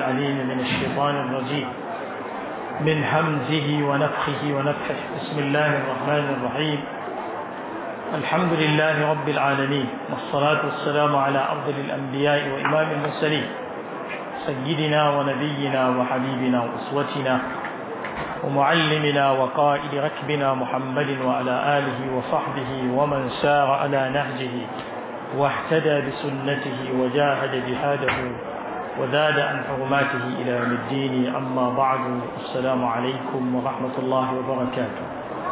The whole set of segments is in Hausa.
العليم من الشيطان الرجيم من همزه ونفخه ونفخه بسم الله الرحمن الرحيم الحمد لله رب العالمين والصلاة والسلام على أفضل الأنبياء وإمام المرسلين سيدنا ونبينا وحبيبنا وأسوتنا ومعلمنا وقائد ركبنا محمد وعلى آله وصحبه ومن سار على نهجه واهتدى بسنته وجاهد جهاده وزاد عن حرماته إلى يوم الدين أما بعد السلام عليكم ورحمة الله وبركاته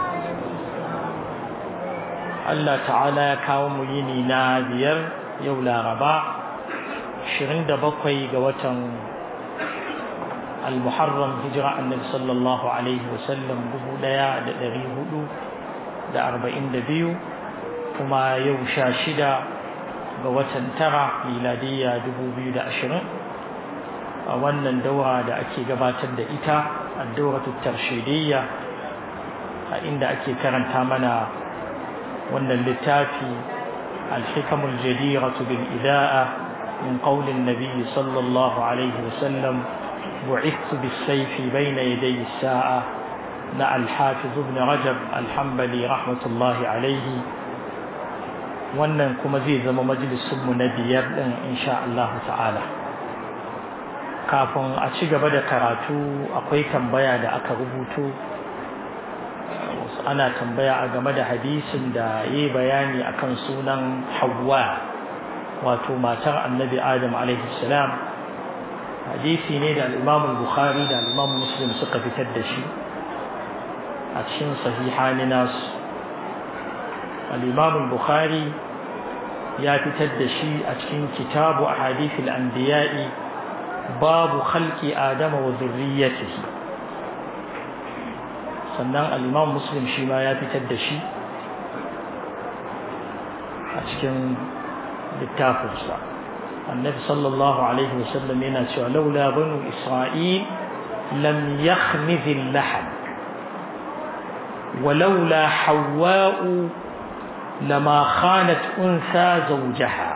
Allah ta'ala ya kawo mu yini na biyar yau laraba 27 ga watan al-muharram hijira annabi sallallahu alaihi wasallam 1442 kuma yau sha shida ga watan tara miladiyya 2020 a wannan daura da ake gabatar da ita ad-dawratu tarshidiyya a inda ake karanta mana wannan littafi الحكم الجديرة بالإذاءة من قول النبي صلى الله عليه وسلم بعثت بالسيف بين يدي الساعة مع الحافظ ابن رجب الحنبلي رحمة الله عليه wannan kuma zai zama majalisunmu na biyar ɗin insha Allah ta'ala kafin a ci gaba da karatu akwai tambaya da aka rubuto ana tambaya a game da hadisin da yi bayani akan sunan Hawwa wato matar Annabi Adam alaihi salam hadisi ne da al-Imam Bukhari da al-Imam Muslim suka fitar da shi a cikin sahihani nasu al-Imam Bukhari ya fitar da shi a cikin kitabu ahadithil anbiya'i babu khalqi adama wa dhurriyyatihi sannan al'imam muslim shi ma ya fitar da shi a cikin littafinsa annabi sallallahu alaihi wasallam yana cewa laula banu isra'il lam yakhmidh al-lahm ولولا حواء لما خانت أنثى زوجها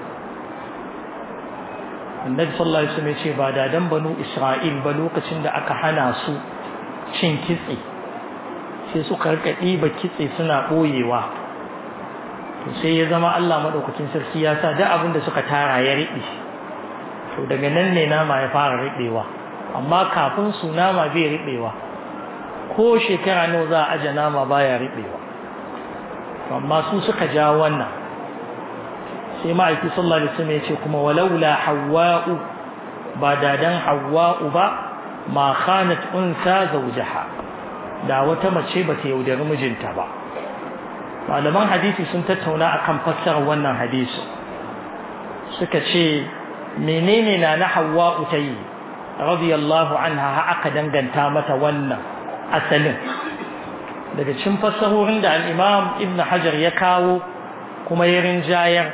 النبي صلى الله عليه وسلم يقول بعد دم بنو إسرائيل بلوكة عند أكحنا سو cin kitse sai suka rika ɗiba kitse suna ɓoyewa to sai ya zama Allah maɗaukakin sarki ya sa duk abin da suka tara ya riɓe to daga nan ne nama ya fara riɓewa amma kafin su nama bai riɓewa ko shekara nawa za a aje nama baya riɓewa amma su suka ja wannan sai ma'aiki sallallahu alaihi wasallam ya ce kuma walaula hawwa'u ba da dan hawwa'u ba ma khanat unsa zawjaha da wata mace ba ta yaudari mijinta ba malaman hadisi sun tattauna akan fassarar wannan hadisi suka ce menene na na hawwa'u tayi radiyallahu anha ha aka danganta mata wannan asalin daga cikin fassarorin da al-imam ibn hajar ya kawo kuma ya rinjayar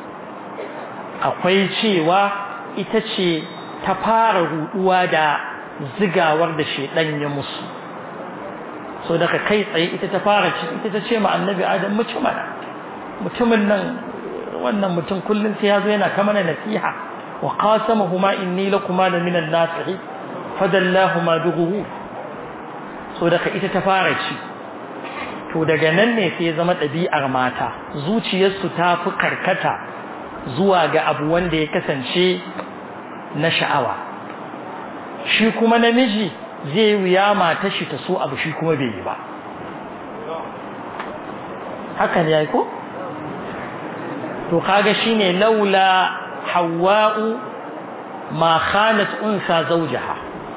akwai cewa ita ce ta fara ruduwa da zigawar da shedan ya musu so daga kai tsaye ita ta fara ci ita ta ce ma annabi adam mutum mana mutumin nan wannan mutum kullun sai yazo yana kama na nasiha wa qasamahuma inni lakuma la minan nasihi fadallahuma bighuhu so daga ita ta fara ci to daga nan ne sai zama ɗabi'ar mata zuciyarsu ta fi karkata zuwa ga abu wanda ya kasance na sha'awa shi kuma namiji zai wuya mata shi ta so abu shi kuma bai yi ba haka ne yayi ko to kaga shine laula hawa'u ma khanat unsa zawjaha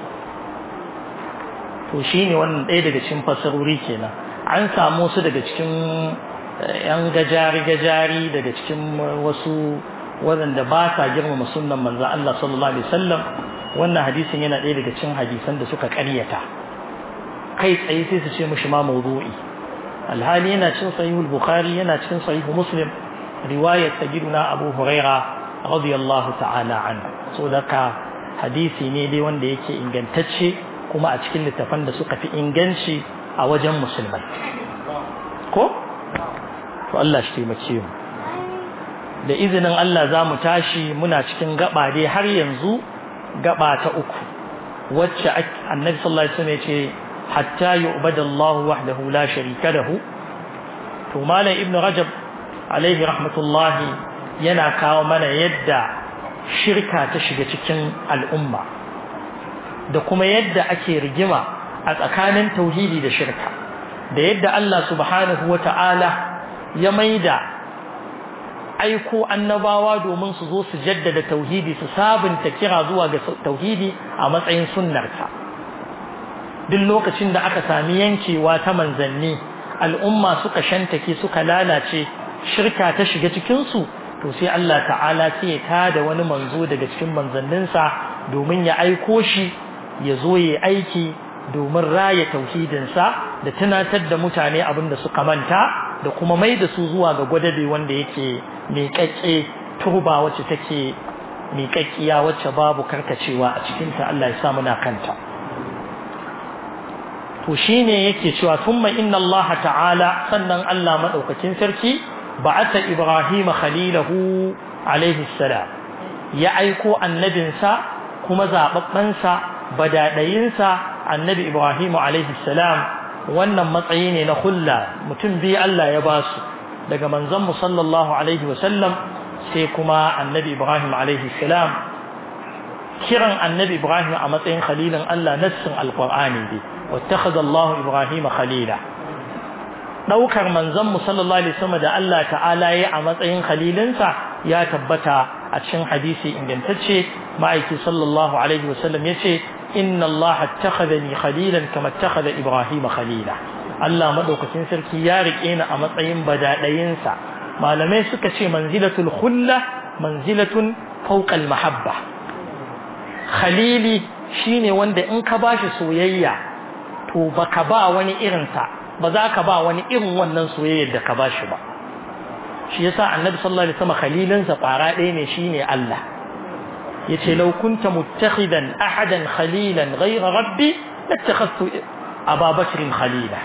to shine wannan ɗaya daga cikin fasarori kenan an samu su daga cikin yan gajari gajari daga cikin wasu waɗanda ba sa girmama sunnan manzo Allah sallallahu alaihi wasallam wannan hadisin yana ɗaya daga cikin hadisan da suka ƙaryata kai tsaye sai su ce mishi ma mawdu'i alhali yana cikin sahihul bukhari yana cikin sahihu muslim riwayat sayyiduna abu huraira radiyallahu ta'ala anhu so daka hadisi ne dai wanda yake ingantacce kuma a cikin littafan da suka fi inganci a wajen musulmai ko to Allah shi taimake mu da izinin Allah za mu tashi muna cikin gaba dai har yanzu gaba ta uku wacce annabi sallallahu alaihi wasallam yace hatta yu'bada Allah wahdahu la sharika lahu to malam ibnu rajab alaihi rahmatullahi yana kawo mana yadda shirka ta shiga cikin al'umma da kuma yadda ake rigima a tsakanin tauhidi da shirka da yadda Allah subhanahu wata'ala ya maida aiko annabawa domin su zo su jaddada tauhidi su sabunta kira zuwa ga tauhidi a matsayin sunnarsa duk lokacin da aka sami yankewa ta manzanni al'umma suka shantake suka lalace shirka ta shiga cikinsu to sai Allah ta'ala sai ya tada wani manzo daga cikin manzanninsa domin ya aiko shi ya zo ya aiki domin raya tauhidinsa da tunatar da mutane abin da suka manta da kuma mai da su zuwa ga gwadabe wanda yake miƙaƙƙe turba wacce take miƙaƙƙiya wacce babu karkacewa a cikinta Allah ya sa muna kanta to shine yake cewa thumma inna Allah ta'ala sannan Allah madaukakin sarki ba'atha Ibrahim khalilahu alaihi salam ya aiko annabinsa kuma zababbansa badadayinsa annabi Ibrahim alaihi salam wannan matsayi ne na hulla mutum biyu Allah ya ba su daga manzon mu sallallahu alaihi wa sallam sai kuma annabi Ibrahim alaihi salam kiran annabi Ibrahim a matsayin khalilin Allah nassin alqur'ani ne wattakhadha Allah Ibrahim khalila daukar manzon mu sallallahu alaihi wasallam da Allah ta'ala ya a matsayin khalilinsa ya tabbata a cikin hadisi ingantacce ma'aiki sallallahu alaihi wasallam yace inna Allah attakhadhani khalilan kama attakhadha Ibrahim khalila Allah madaukakin sarki ya rike ni a matsayin badadayinsa malamai suka ce manzilatul khulla manzilatun fawqa al mahabba khalili shine wanda in ka bashi soyayya to baka ba wani irinsa ba za ka ba wani irin wannan soyayyar da ka bashi ba shi yasa annabi sallallahu alaihi wasallam khalilinsa fara ɗaya ne shine Allah yace law kunta muttakhidan ahadan khalilan ghayra rabbi lattakhadtu aba bakr khalila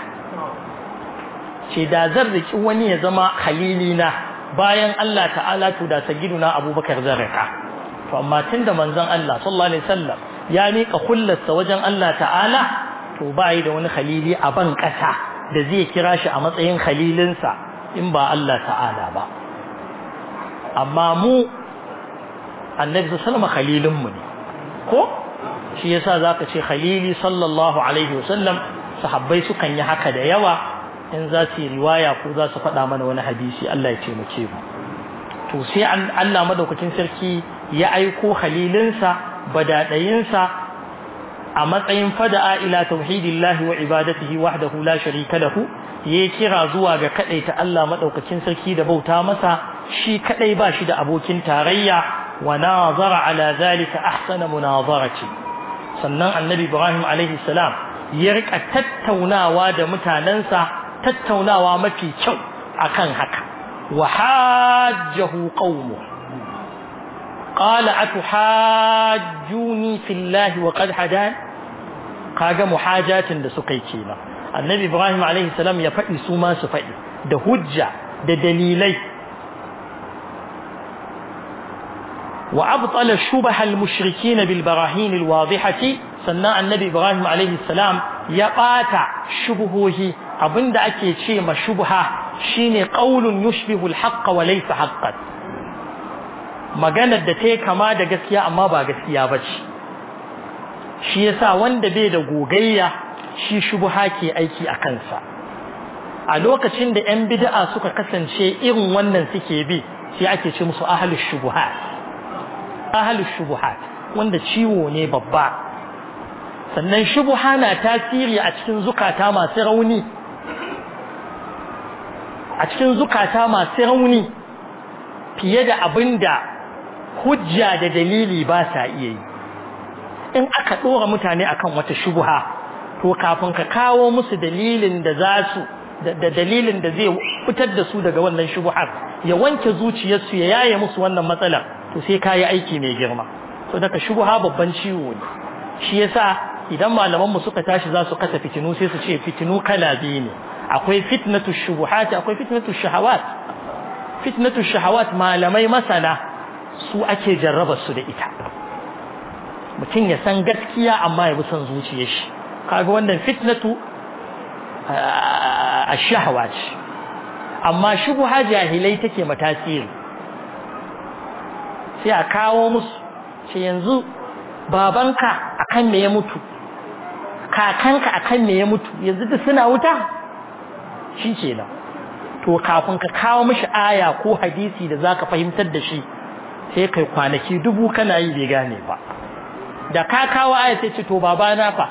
ce da zan riki wani ya zama khalilina bayan Allah ta'ala to da sagiduna abubakar zan rika to amma tunda manzon Allah sallallahu alaihi wasallam ya mika kullarsa wajen Allah ta'ala to ba yi da wani khalili a ban kasa da zai kira shi a matsayin khalilinsa in ba Allah ta'ala ba amma mu annabi sallama khalilinmu ne ko shi yasa zaka ce khalili sallallahu alaihi wasallam sahabbai sukan yi haka da yawa in za su yi riwaya ko za su faɗa mana wani hadisi Allah ya taimake mu to sai Allah madaukakin sarki ya aiko khalilinsa badadayinsa a matsayin fada'a ila tauhidillahi wa ibadatihi wahdahu la sharika lahu ya kira zuwa ga ta Allah madaukakin sarki da bauta masa shi kadai ba shi da abokin tarayya wa nazara ala zalika ahsana munazarati sannan annabi Ibrahim alaihi salam ya rika tattaunawa da mutanansa tattaunawa mafi kyau akan haka wa hajjahu qaumu qala atuhajjuni fillahi wa qad hadan kaga muhajatin da suka yi kenan annabi ibrahim alaihi salam ya faɗi su ma su faɗi da hujja da dalilai wa abtala shubaha al-mushrikin bil barahin al-wadihati sannan annabi ibrahim alaihi salam ya bata shubuhohi abinda ake ce ma shubha shine qaulun yushbihu al-haqq wa laysa haqqan maganar da ta kama da gaskiya amma ba gaskiya bace shi yasa wanda bai da gogayya shi shubha ke aiki a kansa a lokacin da yan bid'a suka kasance irin wannan suke bi sai ake ce musu ahlus shubuhat ahlus shubuhat wanda ciwo ne babba sannan shubha na tasiri a cikin zukata masu rauni a cikin zukata masu rauni fiye da abinda hujja da dalili ba sa iya yi in aka ɗora mutane akan wata shubha to kafin ka kawo musu dalilin da za su da dalilin da zai fitar da su daga wannan shubhar ya wanke zuciyarsu ya yaye musu wannan matsalar to sai kayi aiki mai girma to daga shubha babban ciwo ne shi yasa idan malaman mu suka tashi za su kasa fitinu sai su ce fitinu kala biyu ne akwai fitnatu shubuhat akwai fitnatu shahawat fitnatu shahawat malamai masana su ake jarraba su da ita mutum ya san gaskiya amma ya bi son zuciyar shi kaga wannan fitnatu a shahwa ce amma shubha jahilai take matasiri sai a kawo musu ce yanzu babanka akan me ya mutu kakanka akan me ya mutu yanzu duk suna wuta shi kenan to kafin ka kawo mishi aya ko hadisi da zaka fahimtar da shi sai kai kwanaki dubu kana yi bai gane ba da ka kawo aya sai ce to babana fa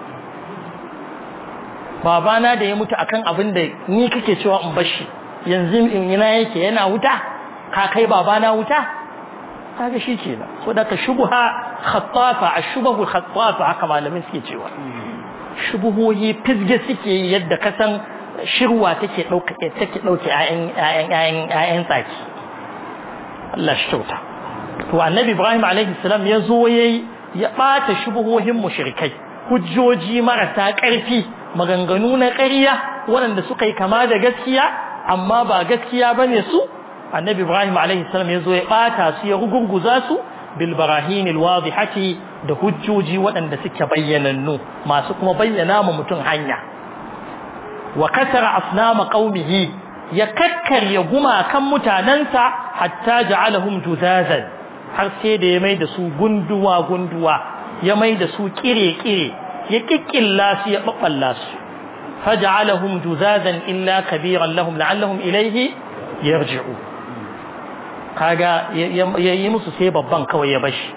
babana da ya mutu akan abin da ni kake cewa in bashi yanzu in ina yake yana wuta ka kai babana wuta kaga shi ce so da ka shubha khattafa ashbahu khattafa haka malamin suke cewa shubuhoyi fizge suke yadda ka san shirwa take dauka take dauke ayan ayan ayan ayan tsaki Allah shi kyauta to annabi Ibrahim alaihi salam ya zo yayi ya bata shubuhohin mushrikai hujjoji marasa ƙarfi maganganu na ƙarya waɗanda suka yi kama da gaskiya amma ba gaskiya bane su annabi ibrahim alaihi salam ya zo ya ɓata su ya rugurguza su bil barahin alwadihati da hujjoji waɗanda suke bayyanannu masu kuma bayyana ma mutum hanya wa kasara asnama qaumihi ya kakkarya gumakan mutanansa hatta ja'alahum juzazan har sai da ya mai da su gunduwa gunduwa ya mai da su kire-kire ya kikkilla su ya babballa su faj'alahum juzazan illa kabiran lahum la'allahum ilayhi yarji'u kaga yayi musu sai babban kawai ya bashi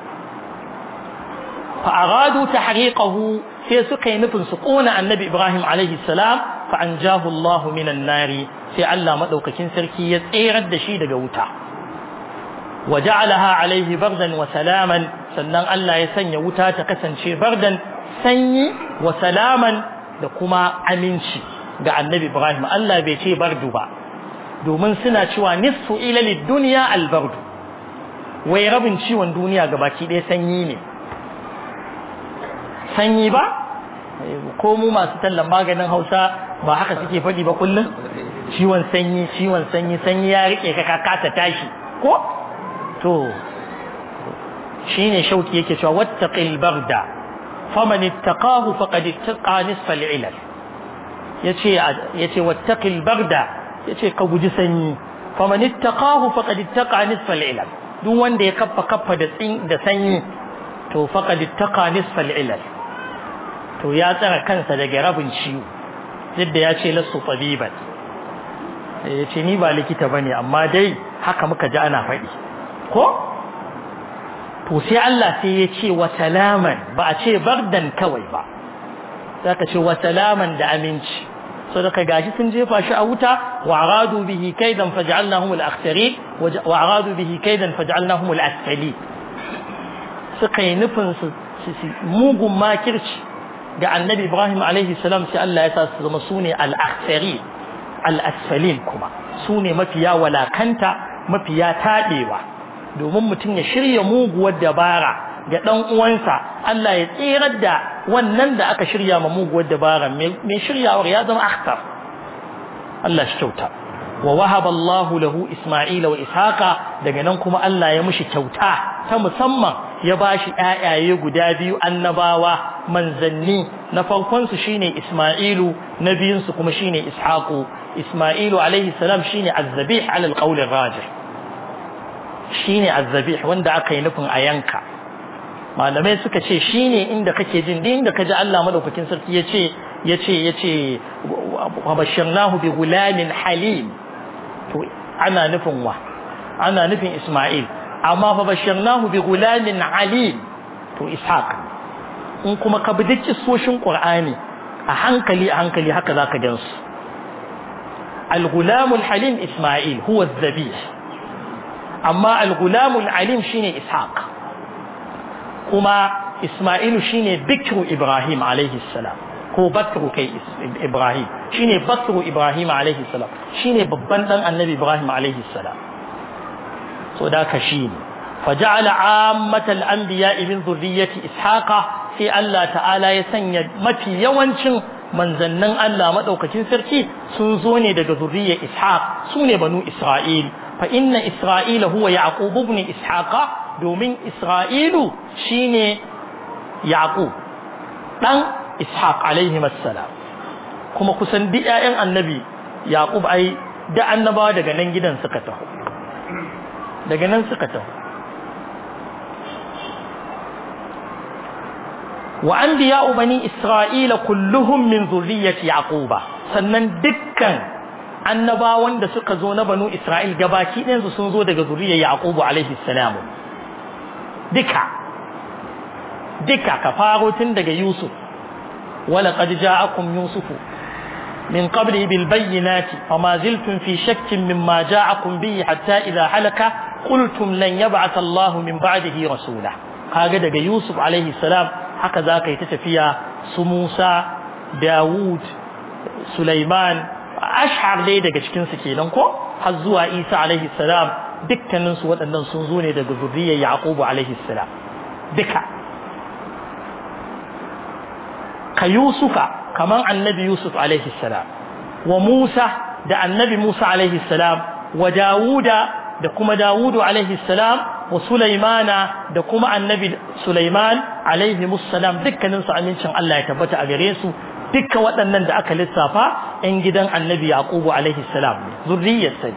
fa aradu tahriqahu sai suka yi nufin su kona annabi Ibrahim alaihi salam fa anjahu Allah minan nari sai Allah madaukakin sarki ya tserar da shi daga wuta وجعلها عليه بردا وسلاما sannan Allah ya sanya wuta ta kasance bardan sanyi wa salaman da kuma aminci ga annabi Ibrahim Allah bai ce bardu ba domin suna cewa nisfu ila lid-dunya al-bardu wai rabin ciwon duniya gabaki ɗaya sanyi ne sanyi ba ko mu masu tallan maganin Hausa ba haka suke faɗi ba kullum ciwon sanyi ciwon sanyi sanyi ya rike ka ka kasa tashi ko to shine shauki yake cewa wattaqil barda faman ittaqahu faqad ittaqa nisfa al-ilal yace yace wattaqil barda yace ka guji sanyi faman ittaqahu faqad ittaqa nisfa al-ilal duk wanda ya kaffa kaffa da tsin da sanyi to faqad ittaqa nisfa al-ilal to ya tsara kansa daga rabin ciwo yadda ya ce lasu tabiban yace ni ba likita bane amma dai haka muka ji ana faɗi ko to sai Allah sai ya ce wa salaman ba a ce bardan kawai ba zaka ce wa salaman da aminci so daga gashi sun jefa shi a wuta wa aradu bihi kaidan faj'alnahum al-akhsarin wa aradu bihi kaidan faj'alnahum al-asfali suka yi nufin su mugun makirci ga annabi Ibrahim alaihi salam sai Allah ya sa su zama sune al-akhsarin al-asfalin kuma sune mafiya walakanta mafiya tadewa domin mutum ya shirya muguwar dabara ga ɗan uwansa Allah ya tsirar da wannan da aka shirya ma muguwar dabara mai shiryawar ya zama akhtar Allah shi kyauta wa wahaba Allah lahu Isma'ila wa Ishaqa daga nan kuma Allah ya mishi kyauta ta musamman ya bashi ƴaƴaye guda biyu annabawa manzanni na farkon su shine Isma'ilu na biyun su kuma shine Ishaqu Isma'ilu alaihi salam shine azzabih ala alqawl arrajih shine azzabih wanda aka yi nufin a yanka malamai suka ce shine inda kake jin din inda kaji Allah madaukakin sarki yace yace yace wa bashirnahu bi gulamin halim to ana nufin wa ana nufin Isma'il amma fa bashirnahu bi gulamin alim to Ishaq in kuma ka bi duk kissoshin Qur'ani a hankali a hankali haka zaka gansu al-gulam al-halim Isma'il huwa az-zabih amma al-gulam al-alim shine Ishaq kuma Isma'ilu shine bikru Ibrahim alaihi salam ko bakru kai Ibrahim shine bakru Ibrahim alaihi salam shine babban dan annabi Ibrahim alaihi salam so da ka shine faja'ala ammatal anbiya min zurriyyati ishaqa sai Allah ta'ala ya sanya mafi yawancin manzannin Allah madaukakin sarki sun zo ne daga zurriyyar ishaq sune banu isra'il fa inna isra'ila huwa yaqub ibn ishaqa domin isra'ilu shine yaqub dan ishaq alaihi assalam kuma kusan duk ƴaƴan annabi yaqub ai da annabawa daga nan gidan suka taho daga nan suka taho wa anbiya'u bani isra'ila kulluhum min zurriyyati yaquba sannan dukkan annabawan da suka zo na banu isra'il gabaki ɗayan su sun zo daga zuriyar yaqubu alaihi salam duka duka ka faro tun daga yusuf wala qad ja'akum yusufu من قبله بالبينات فما زلتم في شك مما جاءكم به حتى إذا حلك قلتم لن يبعث الله من بعده رسولا هكذا يوسف عليه السلام هكذا كي تتفيا سموسى داوود سليمان أشعر لي daga cikin su kenan ko har zuwa Isa alaihi salam dukkanin su waɗannan sun zo ne daga zuriyar Yaqub alaihi salam duka ka Yusufa kaman annabi Yusuf alaihi salam wa Musa da annabi Musa alaihi salam wa Dawuda da kuma Dawudu alaihi salam wa Sulaimana da kuma annabi Sulaiman alaihi salam dukkanin su amincin Allah ya tabbata a gare su dukka waɗannan da aka lissafa ɗan gidan annabi Yaqubu alaihi salam zurriyar sai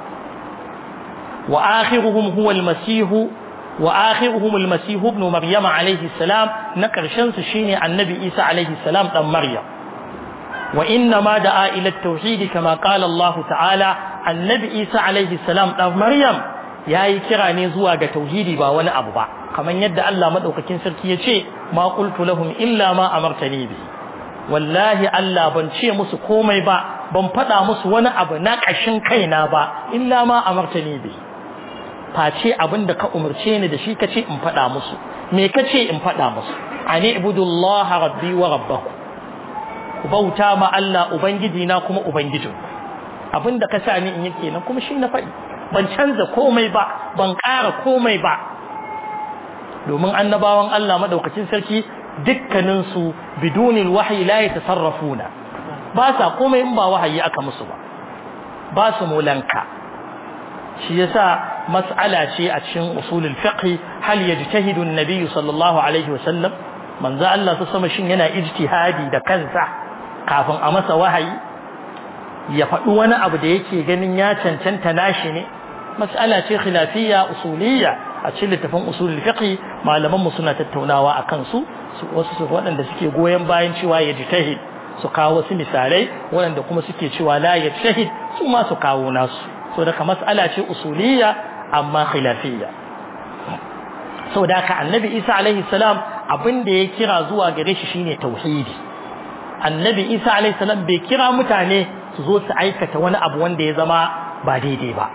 wa akhiruhum huwa al-masih وآخرهم المسيح ابن مريم عليه السلام نكرشن شيني النبي عيسى عليه السلام دم مريم وإنما دعا إلى التوحيد كما قال الله تعالى النبي عيسى عليه السلام دم مريم yayi kira ne zuwa ga tauhidi ba wani abu ba kamar yadda Allah madaukakin sarki ya ce ma qultu lahum illa ma amartani bi wallahi Allah ban ce musu komai ba ban faɗa musu wani abu na ƙashin kaina ba illa ma amartani bi face abin da ka umarce ni da shi kace in faɗa musu me kace in faɗa musu ani ibudullaha rabbi wa rabbakum ku bauta ma Allah ubangiji na kuma ubangijin abin da ka sa ni in yi kenan kuma shi na faɗi ban canza komai ba ban ƙara komai ba domin annabawan Allah madaukakin sarki dukkanin su bidunil wahyi la yatasarrafuna ba sa komai in ba wahayi aka musu ba ba su mulanka shi yasa mas'ala ce a cikin usulul fiqh hal yajtahidu an-nabi sallallahu alaihi wasallam manzo Allah ta sama shin yana ijtihadi da kansa kafin a masa wahayi ya faɗi wani abu da yake ganin ya cancanta nashi ne mas'ala ce khilafiyya usuliyya a cikin littafin usulul fiqh malaman mu suna tattaunawa akan su wasu waɗanda suke goyen bayan cewa yajtahid su kawo wasu misalai waɗanda kuma suke cewa la yajtahid su ma su kawo nasu so daga mas'ala ce usuliyya amma khilafiyya so da ka annabi Isa alaihi salam abin da ya kira zuwa gare shi shine tauhidi annabi Isa alaihi salam bai kira mutane su zo su aikata wani abu wanda ya zama ba daidai ba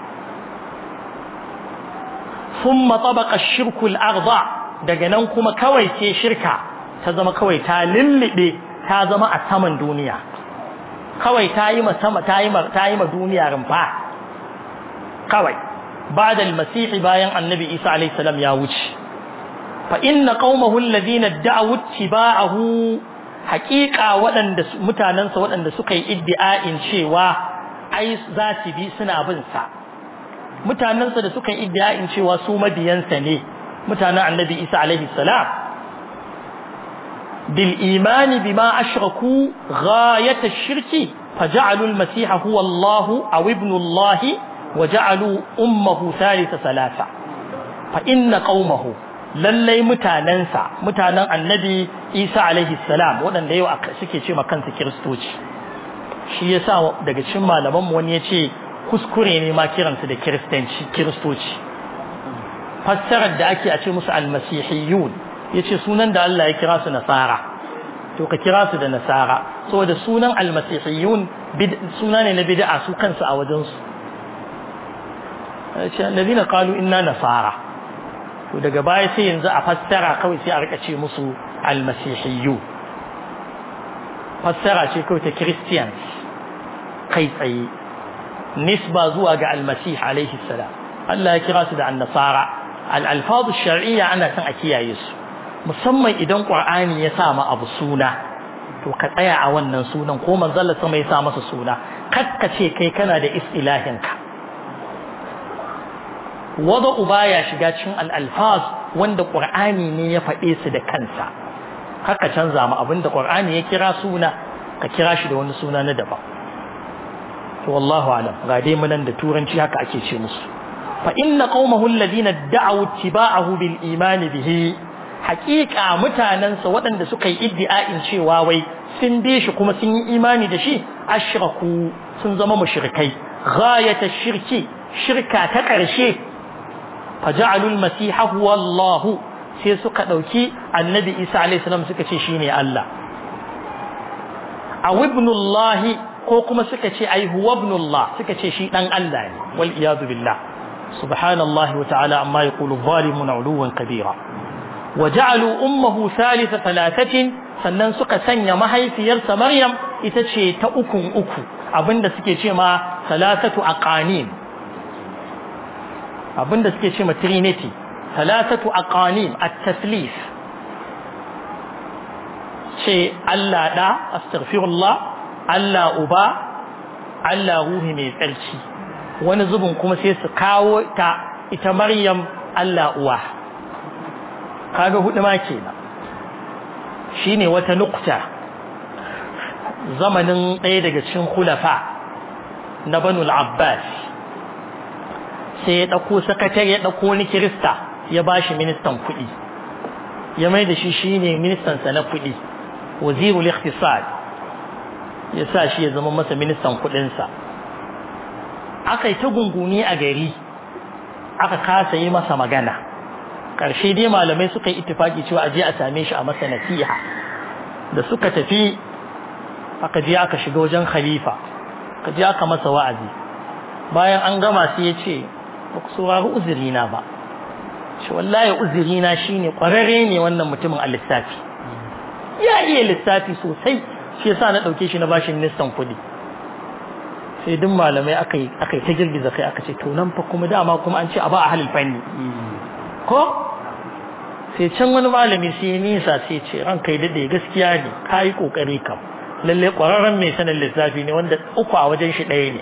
thumma tabaqa ash-shirku al-aghdha daga nan kuma kawai ce shirka ta zama kawai ta lillibe ta zama a saman duniya kawai ta yi ma sama ta yi ma ta yi ma duniya rumfa kawai بعد المسيح bayan annabi Isa alayhi salam ya wuce fa inna qaumahu alladhina da'u ittiba'ahu haqiqa waɗanda mutanansa waɗanda suka yi iddia'in cewa ai za su bi suna bin sa mutanansa da suka yi iddia'in cewa su mabiyansa ne mutanen annabi Isa alayhi salam bil imani bima ashraku ghayat ash-shirki faja'alu al-masiha huwa Allah aw ibnu Allah وجعلوا أمه ثالث ثلاثة فإن قومه lallai mutanensa mutanen annabi isa alaihi salam waɗanda yau suke ce kansu kiristoci shi yasa daga cikin malaman mu wani ya ce kuskure ne ma kiransu da kiristanci kiristoci fassarar da ake a ce musu almasihiyun ya ce sunan da Allah ya kira su nasara to ka kira su da nasara saboda sunan almasihiyun suna ne na bid'a su kansu a wajensu الذين قالوا إنا نصارى to daga baya sai yanzu a fassara kawai sai a rika ce musu almasihiyyu fassara ce kawai ta christians kai tsaye nisba zuwa ga almasih alaihi salam Allah ya kira su da annasara al-alfaz shar'iyya ana son a kiyaye su musamman idan qur'ani ya sa ma abu suna to ka tsaya a wannan sunan ko manzon sama ya sa masa suna kakka ce kai kana da istilahin ka wada'u baya shiga cikin al-alfaz wanda qur'ani ne ya faɗe su da kansa haka canza mu abinda qur'ani ya kira suna ka kira shi da wani suna na daban to wallahu alam ga dai munan da turanci haka ake ce musu fa inna qaumahu alladhina da'u ittiba'ahu bil iman bihi haqiqa mutanansa waɗanda suka yi iddia'in cewa wai sun bi shi kuma sun yi imani da shi ashraku sun zama mushrikai ghayata shirki shirka ta ƙarshe faja'alu al-masiha huwa Allah sai suka dauki annabi Isa alayhi salam suka ce shine Allah aw ibnullahi ko kuma suka ce ai huwa ibnullah suka ce shi dan Allah ne wal iyadu billah subhanallahi wa ta'ala amma yaqulu zalimuna uluwan kabira waja'alu ummuhu thalitha thalathatin sannan suka sanya mahaifiyarsa Maryam ita ce ta ukun uku abinda suke ce ma salatatu aqanim abinda suke ce ma trinity salatatu aqanim at-taslif ce Allah da astaghfirullah Allah uba Allah ruhi mai tsarki wani zubin kuma sai su kawo ta ita Maryam Allah uwa kaga hudu ma kenan shine wata nukta zamanin ɗaya daga cikin khulafa na Banul Abbas sai ya ɗauko sakatare ya ɗauko wani kirista ya bashi ministan kuɗi ya mai da shi shine ministan sa na kuɗi wazirul iqtisad ya sa shi ya zama masa ministan kudinsa aka yi ta gunguni a gari aka kasa yi masa magana ƙarshe dai malamai suka yi ittifaki cewa aje a same shi a masa nasiha da suka tafi aka je aka shiga wajen khalifa aka je aka masa wa'azi bayan an gama sai ya ce ba ku saurari uzurina ba shi wallahi uzurina shine ƙwararre ne wannan mutumin a lissafi ya iya lissafi sosai shi yasa na dauke shi na bashi ministan kudi sai duk malamai aka yi aka yi ta girgiza kai aka ce to nan fa kuma dama kuma an ce a ba a halin fanni ko sai can wani malami sai ya nisa sai ce ran kai dade gaskiya ne ka yi kokari kam lalle kwararren mai sanin lissafi ne wanda uku a wajen shi ɗaya ne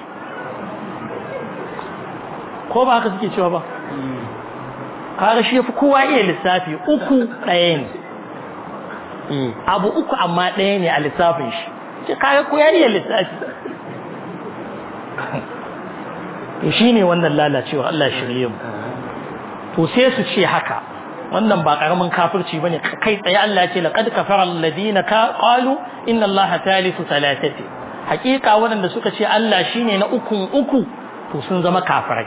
ko ba haka suke cewa ba kaga shi yafi kowa iya lissafi uku ɗaya ne abu uku amma ɗaya ne a lissafin shi ce kaga ko ya iya lissafi to shine wannan lalacewa Allah shirye mu to sai su ce haka wannan ba karamin kafirci bane kai tsaye Allah ce laqad kafara alladhina qalu inna allaha thalithu thalathati hakika waɗanda suka ce Allah shine na ukun uku to sun zama kafirai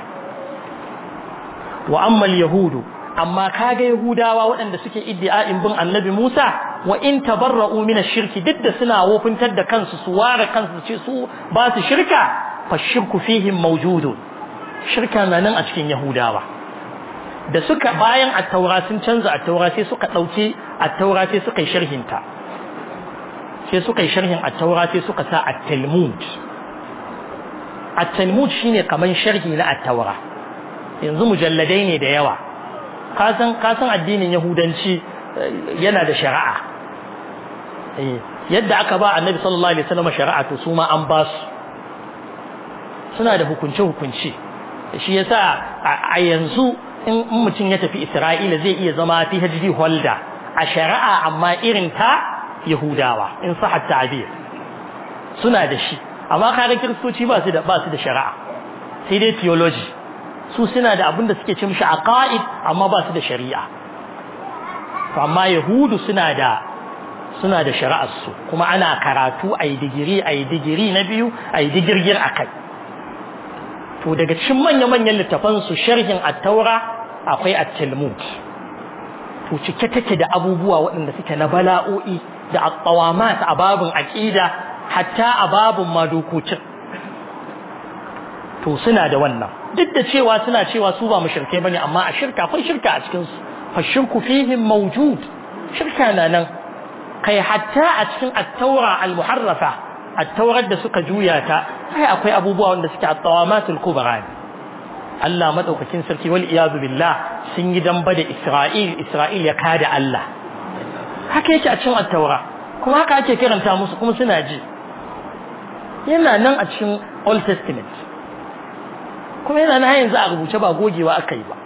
wa amma yahudu amma kaga yahudawa waɗanda suke iddia'in bin annabi Musa wa in tabarra'u min ash-shirki duk da suna wofintar da kansu su ware kansu ce su ba su shirka fa shirku fihim mawjudun shirka na nan a cikin yahudawa da suka bayan at-taura sun canza at-taura sai suka dauke at-taura sai suka yi sharhin ta sai suka yi sharhin at-taura sai suka sa at-talmud at-talmud shine kaman sharhi na at-taura yanzu mujalladai ne da yawa kasan kasan addinin yahudanci yana da shari'a yadda aka ba annabi sallallahu alaihi wasallam shari'a to su ma an ba su suna da hukunce hukunci shi yasa a yanzu in mutum ya tafi Isra'ila zai iya zama PhD holder a shari'a amma irin ta Yahudawa in sahhat ta'bir suna da shi amma kaga kiristoci ba su da ba su da shari'a sai dai theology su suna da abin da suke ce mishi aqaid amma ba su da shari'a to amma yahudu suna da suna da shari'ar su kuma ana karatu ayi digiri ayi digiri na biyu ayi digirgir akai to daga cikin manya manyan littafan su sharhin at-taura akwai at-talmud to cike take da abubuwa waɗanda suke na bala'o'i da at-tawamat a babun aqida hatta a babun madokucin to suna da wannan duk da cewa suna cewa su ba mushrikai bane amma a shirka akwai shirka a cikin su fa shirku fihim mawjud shirka na nan kai hatta a cikin at-taura al-muharrafa at-taurar da suka juya ta sai akwai abubuwa wanda suke at-tawamatul kubra Allah madaukakin sarki wal iyadu billah sun yi damba da Isra'il Isra'il ya kada Allah haka yake a cikin at-taura kuma haka ake kiranta musu kuma suna ji yana nan a cikin Old Testament kuma yana na yanzu a rubuce ba gogewa aka yi ba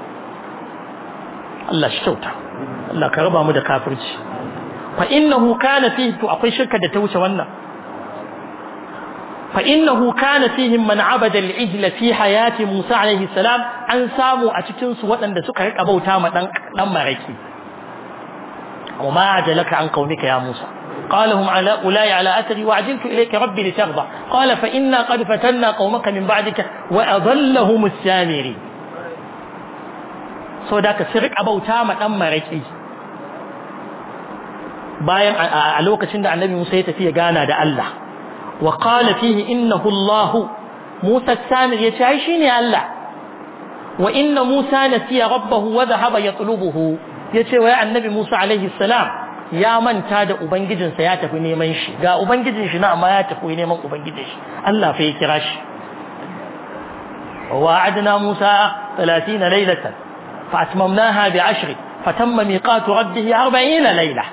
Allah shi kyauta Allah ka raba mu da kafirci fa innahu kana fihi to akwai shirka da ta wuce wannan fa innahu kana fihim man abada al-ijla fi hayati Musa alaihi salam an samu a cikin su waɗanda suka rika bauta ma dan dan maraki وما عجلك عن قومك يا موسى قال هم على أولاي على أثري وعجلت إليك ربي لترضى قال فإنا قد فتنا قومك من بعدك وأضلهم السامري so da ka sirik abauta ma dan maraki bayan a lokacin da annabi Musa ya tafi ya gana da Allah wa qala fihi innahu Allah Musa samir ya ce ai shine Allah wa inna Musa nasiya rabbahu wa dhahaba yatlubuhu yace wai annabi Musa alaihi salam ya manta da ubangijinsa ya tafi neman shi ga ubangijin shi na amma ya tafi neman ubangijin shi Allah fa ya kira shi ووعدنا موسى ثلاثين ليلة فأتممناها بعشر فتم ميقات ربه أربعين ليلة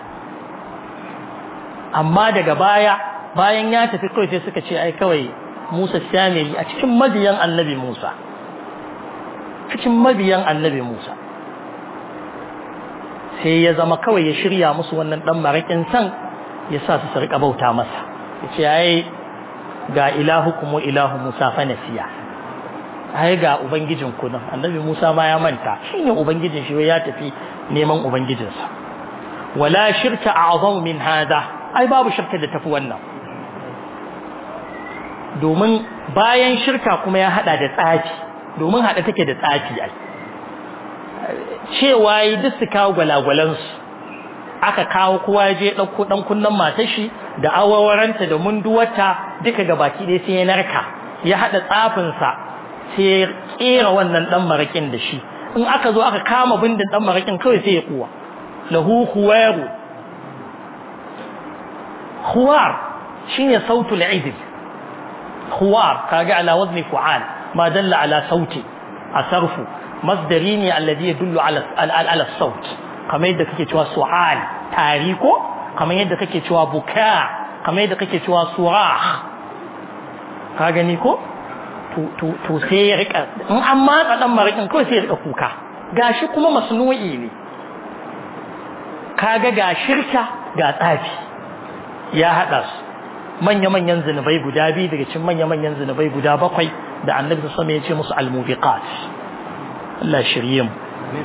أما daga baya bayan ya tafi kawai sai suka ce ai kawai Musa Samiri a cikin mabiyan Annabi Musa cikin mabiyan Annabi Musa sai ya zama kawai ya shirya musu wannan dan marakin san ya sa su su rika bauta masa yace ai ga ilahukum wa ilahu Musa fa nasiya ai ga ubangijin ku nan annabi Musa ma ya manta shine ubangijin shi ya tafi neman ubangijinsa wala shirka a'zam min hada ai babu shirka da tafi wannan domin bayan shirka kuma ya hada da tsafi domin hada take da tsafi ai cewa yi duk su kawo gwalagwalansu aka kawo kowa ya je ɗauko ɗan kunnen matar shi da awawaranta da munduwarta duka gabaki ɗaya sai ya narka ya haɗa tsafinsa sai ya kera wannan dan marakin da shi in aka zo aka kama bindin dan marakin kawai sai ya kuwa lahu khuwaru khuwar shine sautul idil khuwar kaga ala wazni fu'al ma dalla ala sauti asarfu masdari ne alladhi yadullu ala ala saut kamar yadda kake cewa su'al tariko kamar yadda kake cewa buka kamar yadda kake cewa surah ka gani ko to sai ya rika in an matsa dan marakin kawai sai ya rika kuka gashi kuma masnu'i ne kaga ga shirka ga tsafi ya hada su manya-manyan zinubai guda biyu daga cikin manya-manyan zinubai guda bakwai da annabi sama ya ce musu almubiqat Allah shirye mu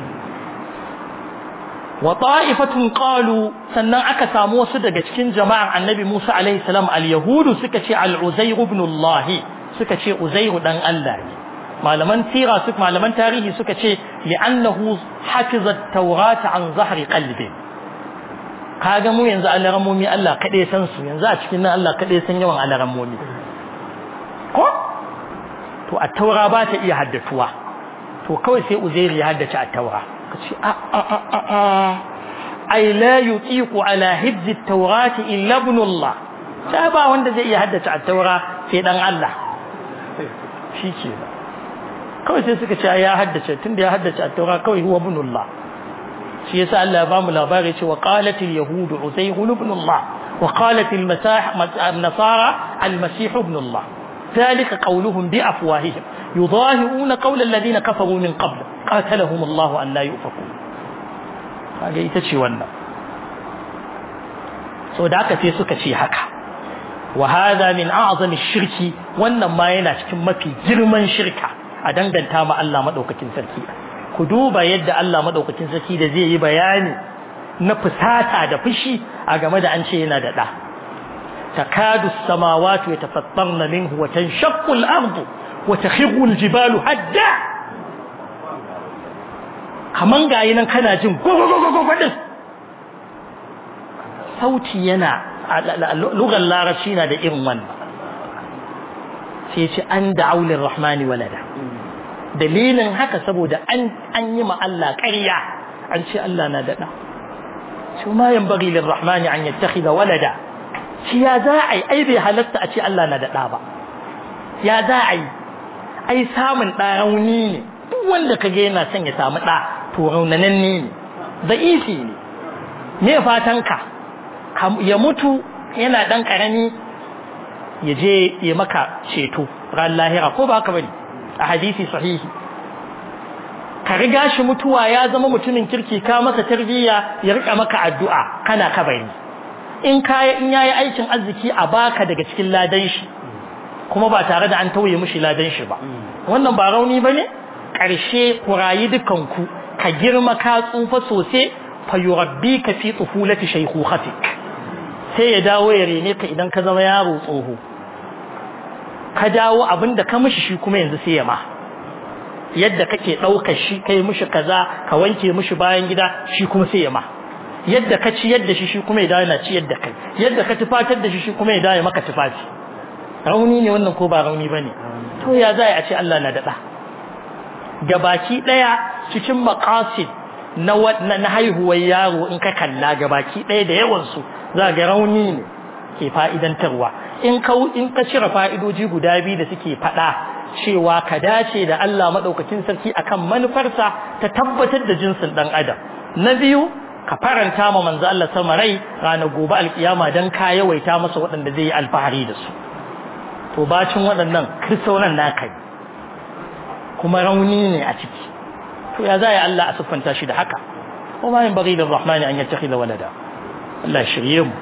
wa ta'ifatun qalu sannan aka samu wasu daga cikin jama'an annabi Musa alaihi salam al-yahudu suka ce al-uzayr ibn Allah suka ce uzairu dan Allah ne malaman tira su malaman tarihi suka ce li'annahu hafiza at-taurata an zahri qalbi kaga mu yanzu alaramomi Allah kade san su yanzu a cikin nan Allah kade san yawan alaramomi ko to at-taura ba ta iya haddatuwa to kawai sai uzairu ya haddace at-taura kace a a a a ai la yutiqu ala hibzi at-taurati illa ibn Allah sai ba wanda zai iya haddace at-taura sai dan Allah shi ke kawai sai suka ce ya haddace tunda ya haddace a taura kawai huwa ibnullah shi yasa Allah ya bamu labari ce wa qalatil yahud uzayr ibn Allah wa qalatil nasara al-masih ibn Allah ذلك قولهم بأفواههم يظاهرون قول الذين كفروا من قبل قاتلهم الله أن لا يؤفكون هذا يتشي ونا سو دعك في سكتي حكا وهذا من أعظم الشرك وإنما ينشك ما في جرمان شركة أدنغن تاما الله مدوكتين سركي كدوبا يد الله مدوكتين سركي ده زي بياني نفساتا ده فشي أغمد أنشينا ده ده تكاد السماوات يتفطرن منه وتنشق الأرض وتخر الجبال هدا kaman gayi nan kana jin gogogogogo sauti yana lugar larabci na da irin wannan sai ce an da aulin rahmani walada dalilin haka saboda an yi ma Allah ƙarya an ce Allah na daɗa shi ma yan bari lin rahmani an yattakhidha walada shi ya za a yi ai bai halatta a ce Allah na daɗa ba ya za a yi ai samun ɗa rauni ne duk wanda kage yana son ya samu ɗa to raunanan ne da'ifi ne me fatan ka ya mutu yana dan karami ya je ya maka ceto ran lahira ko ba ka bane a hadisi sahihi ka riga shi mutuwa ya zama mutumin kirki ka masa tarbiyya ya rika maka addu'a kana kabari in kaya in yayi aikin arziki a baka daga cikin ladan shi kuma ba tare da an tauye mishi ladan shi ba wannan ba rauni bane karshe ku rayi dukan ku ka girma ka tsufa sosai fa yurabbika fi tufulati shaykhukatik sai ya dawo ya rene ka idan ka zama yaro tsoho ka dawo abinda ka mishi shi kuma yanzu sai ya ma yadda kake ɗaukar shi kai mishi kaza ka wanke mishi bayan gida shi kuma sai ya ma yadda ka ci yadda shi shi kuma ya dawo yana ci yadda kai yadda ka tufatar da shi shi kuma ya dawo maka tufafi rauni ne wannan ko ba rauni bane to ya za a ce Allah na daɗa gabaki ɗaya cikin maqasid na na haihuwar yaro in ka kalla gabaki ɗaya da yawan su za ga rauni ne ke fa'idantarwa in ka in ka cire fa'idoji guda biyu da suke faɗa cewa ka dace da Allah maɗaukakin sarki akan manufarsa ta tabbatar da jinsin ɗan adam na biyu ka faranta ma manzo Allah sama rai ranar gobe alkiyama dan ka yawaita masa waɗanda zai yi alfahari da su to bacin waɗannan kristaunan naka kuma rauni ne a ciki to ya za Allah a siffanta shi da haka kuma yin bari da rahmani an yattakhidha walada Allah shirye mu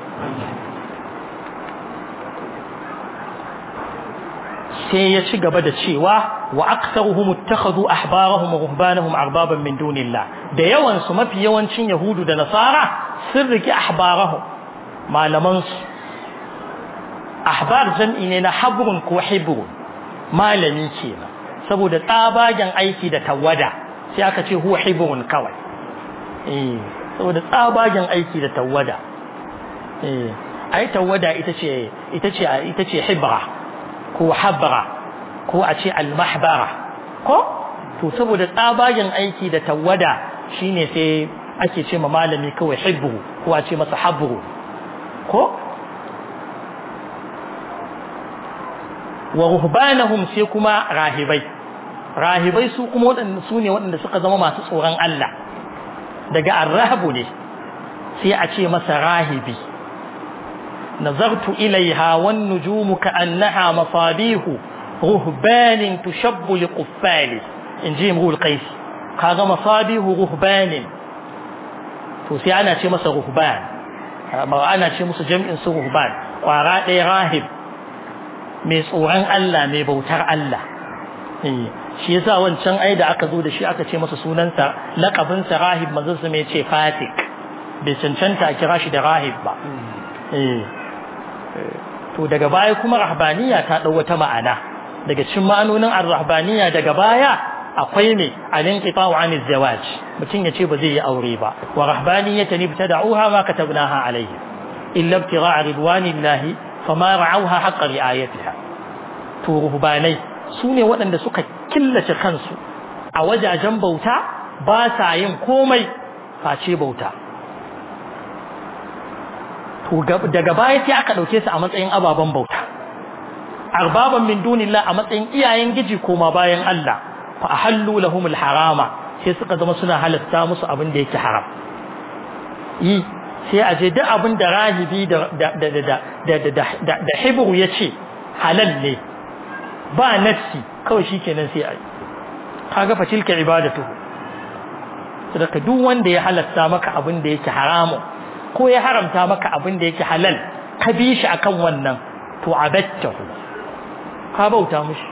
sai ya ci gaba da cewa wa aktsaruhum ittakhadhu ahbarahum wa ruhbanahum arbaban min dunillah da yawan su mafi yawancin yahudu da nasara sun riki ahbarahum malaman su ahbar jam'i ne na habrun ko hibrun malami kenan saboda tsabagen aiki da tawada sai aka ce huwa hibrun kawai eh saboda tsabagen aiki da tawada eh ai tawada ita ce ita ce ita ce hibra ko habra ko a ce almahbara ko to saboda tsabagen aiki da tawada shine sai ake ce ma malami kawai hibru ko a ce masa habru ko wa ruhbanahum sai kuma rahibai rahibai su kuma waɗanda su ne waɗanda suka zama masu tsoron Allah daga arrahabu ne sai a ce masa rahibi نظرت إليها والنجوم كأنها مصابيح رهبان تشب لقفال إن جي مغول قيس هذا مصابيح رهبان توسي أنا شي مس رهبان أنا شي مس جمع سو رهبان وراء راهب mai tsoron Allah mai bautar Allah shi yasa wancan ai da aka zo da shi aka ce masa sunansa laqabinsa rahib manzon sa mai ce fatik bai cancanta a kira shi da rahib ba to daga baya kuma rahbaniya ta dau wata ma'ana daga cikin ma'anonin ar-rahbaniya daga baya akwai ne al-inqita'u 'an az-zawaj mutum yace ba zai yi aure ba wa rahbaniyatan ibtada'uha ma katabnaha alayhi illa ibtigha'a ridwanillahi fama ra'awha haqqa ri'ayatiha to ruhbanai sune waɗanda suka killace kansu a wajajen bauta ba sa yin komai face bauta daga baya sai aka dauke su a matsayin ababen bauta arbaban min dunillah a matsayin iyayen giji koma bayan Allah fa ahallu lahumul harama sai suka zama suna halatta musu abin da yake haram yi sai a je duk abin da rahibi da da da da da da da da hibru yace halal ne ba nafsi kawai shikenan sai ai kaga fa tilka ibadatu sadaka duk wanda ya halatta maka abin da yake haramun ko ya haramta maka abin da yake halal ka bi shi akan wannan to abattahu ka bauta mushi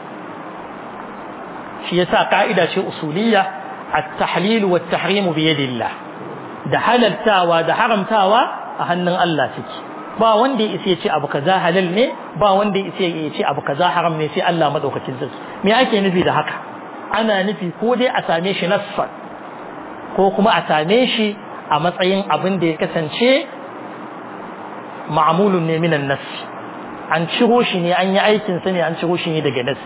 shi yasa ka'ida ce usuliyya at-tahlil wa at-tahrim bi yadillah da halaltawa da haramtawa a hannun Allah take ba wanda ya ce abu kaza halal ne ba wanda ya ce abu kaza haram ne sai Allah madaukakin sarki me ake nufi da haka ana nufi ko dai a same shi nassan ko kuma a same shi a matsayin abin da ya kasance ma'amulun ne minan nas an ciro shi ne an yi aikin sa ne an ciro shi ne daga nas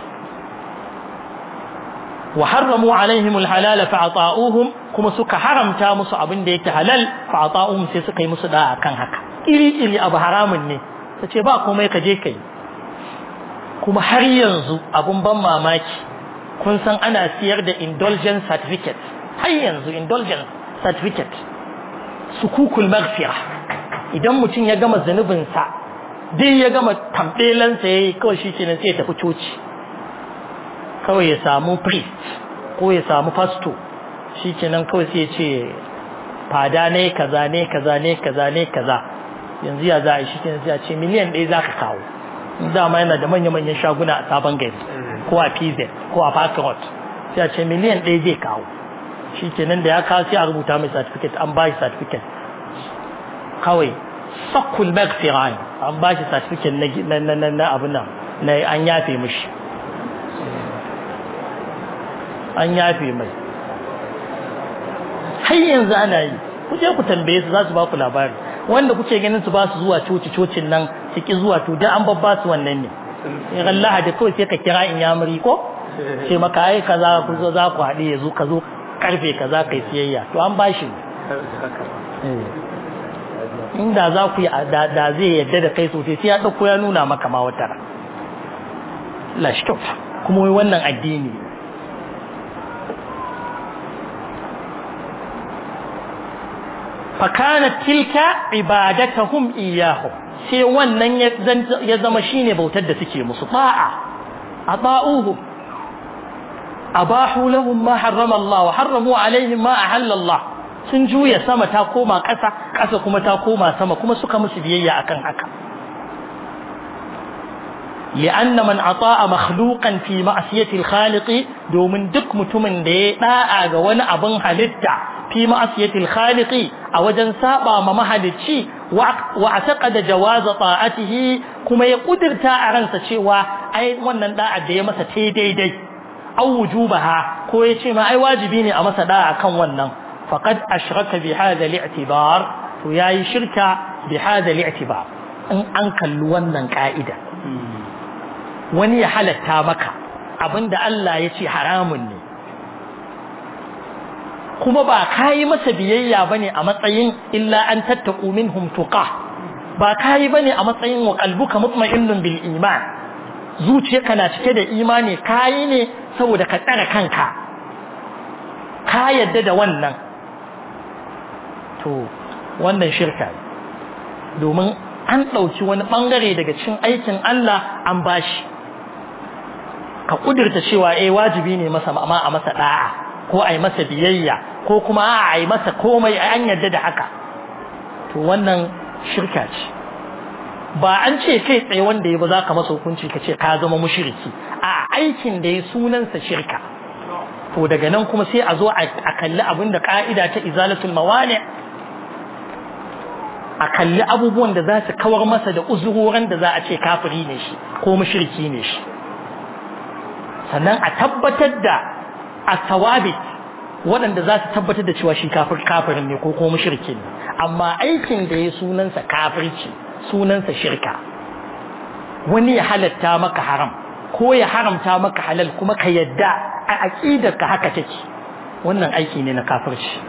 wa harramu alaihim alhalala fa ata'uhum kuma suka haramta musu abin da yake halal fa ata'uhum sai suka yi musu da akan haka iri iri abu haramun ne tace ba komai ka je kai kuma har yanzu abun ban mamaki kun san ana siyar da indulgence certificate har yanzu indulgence certificate sukukul maghfira idan mutum ya gama zanubinsa dai ya gama tambelansa yayi kawai shi kenan sai ya tafi coci kawai ya samu priest ko ya samu pastor shikenan kawai sai ya ce fada ne kaza ne kaza ne kaza ne kaza yanzu ya za a yi shikenan sai ya ce miliyan ɗaya za ka kawo dama yana da manya-manyan shaguna a sabon gari ko a pz ko a park road sai a ce miliyan ɗaya zai kawo shikenan da ya kawo sai a rubuta mai certificate an ba shi certificate kawai sakul magfiran an ba shi certificate na na na na abin nan na an yafe mishi an yafe mai har yanzu ana yi ku je ku tambaye su za su ba ku labari wanda kuke ganin su ba su zuwa coci cocin nan su ki zuwa to dan an babba su wannan ne in ran lahadi kawai sai ka kira in yamuri ko ce maka ai kaza ku zo za ku haɗe ya zo ka zo karfe kaza kai siyayya to an bashi inda za ku yi da zai yadda da kai sosai sai ya ɗauko ya nuna maka ma wata lashi kyauta kuma wai wannan addini fakanat tilka ibadatahum iyahum sai wannan ya zama shine bautar da suke musu ta'a ata'uhu abahu lahum ma harrama Allah wa harramu alaihim ma ahalla Allah sun juya sama ta koma ƙasa ƙasa kuma ta koma sama kuma suka musu biyayya akan haka لأن من أطاع مخلوقا في معصية الخالق دومن دك متمن دي داعا غوانا أبن حلتا في معصية الخالق أوجن سابا ممهلتشي واعتقد جواز طاعته كما يقدر تاعرنسا شيوا أي وانا داعا دي مسا تي دي دي أو وجوبها كو يشي ما أي واجبيني أمسا داعا كان وانا فقد أشرك بهذا الاعتبار وياي شركة بهذا الاعتبار in an kalli wannan ka'ida wani ya halatta maka abinda Allah ya ce haramun ne kuma ba kayi masa biyayya bane a matsayin illa an tattaku minhum tuqa ba kayi bane a matsayin wa qalbuka mutma'innun bil iman zuciyarka na cike da imani kayi ne saboda ka tsare kanka ka yadda da wannan to wannan shirka domin an ɗauki wani ɓangare daga cikin aikin Allah an bashi ka ƙudurta cewa eh wajibi ne masa amma a masa ɗa'a ko a yi masa biyayya ko kuma a yi masa komai an yarda da haka to wannan shirka ce ba an ce kai tsaye wanda ya ba za ka masa hukunci ka ce ka zama mushriki a aikin da ya sunansa shirka to daga nan kuma sai a zo a kalli abin da ka'ida ta izalatul mawani a kalli abubuwan da za su kawar masa da uzurorin da za a ce kafiri ne shi ko mushriki ne shi sannan a tabbatar da asawabit waɗanda za su tabbatar da cewa shi kafir kafirin ne ko ko mushriki ne amma aikin da ya sunansa kafirci sunansa shirka wani ya halatta maka haram ko ya haramta maka halal kuma ka yadda a aqidar ka haka take wannan aiki ne na kafirci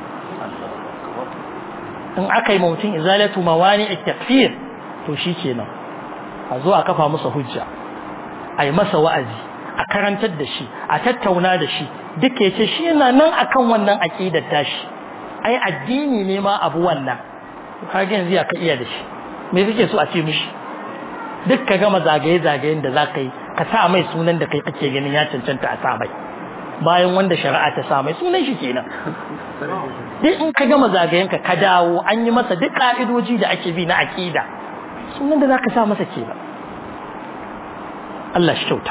in aka yi mutum izalatu mawani takfir to shi kenan a zo a kafa masa hujja a yi masa wa'azi a karantar da shi a tattauna da shi duka ya ce shi yana nan akan wannan aƙidar tashi ai addini ne ma abu wannan kage yanzu ya ka iya da shi me kake so a ce mishi duk ka gama zagaye-zagayen da za ka yi ka sa mai sunan da kai kake ganin ya cancanta a sa mai bayan wanda shari'a ta sa mai sunan shi kenan duk in ka gama zagayenka ka dawo an yi masa duk ka'idoji da ake bi na aqida sunan da zaka sa masa kenan Allah shi kyauta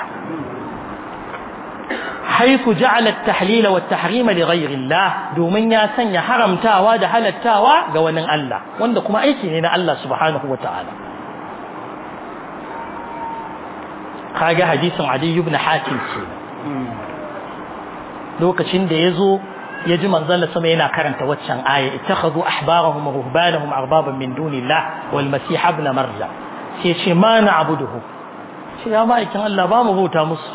حيث جعل التحليل والتحريم لغير الله domin ya sanya haramtawa da halattawa ga wani Allah wanda kuma aiki ne na Allah subhanahu wataala kaga hadisin Adi ibn Hatim ce lokacin da yazo ya ji manzon sama yana karanta waccan aya ittakhadhu ahbarahum wa ruhbanahum arbaban min dunillah wal masih ibn maryam sai ce ma na'buduhu sai ya ma'aikin Allah ba mu bauta musu